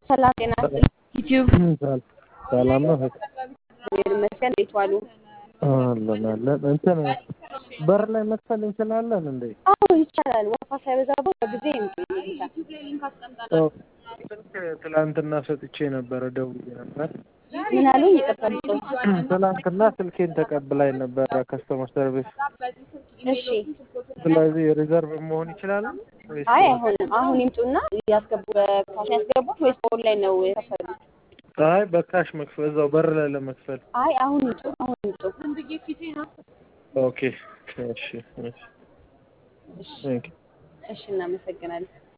ሰላም ጤና ይስጥልኝ። ዩቲዩብ ሰላም ነው። እግዚአብሔር ይመስገን። እንዴት ዋሉ? አለን አለን። እንትን በር ላይ መክፈል እንችላለን እንዴ? አዎ ይቻላል። ወፋ ሳይበዛበት በጊዜ ይምጡ ይሉታል። ስልክ ትላንትና ሰጥቼ ነበረ፣ ደውዬ ነበር። ምን አሉኝ? ይቅርታ ልጮት። ትላንትና ስልኬን ተቀብላኝ ነበረ ከስተመር ሰርቪስ። እሺ። ስለዚህ ሪዘርቭ መሆን ይችላል ወይስ? አይ አይሆንም። አሁን ይምጡና ያስገቡ። በካሽ ያስገቡት ወይስ በኦንላይን ነው የከፈሉት? አይ በካሽ መክፈል እዛው በር ላይ ለመክፈል። አይ አሁን ይምጡ። አሁን ይምጡ። ኦኬ እሺ እሺ። ቴንክ ዩ። እሺ፣ እናመሰግናለን።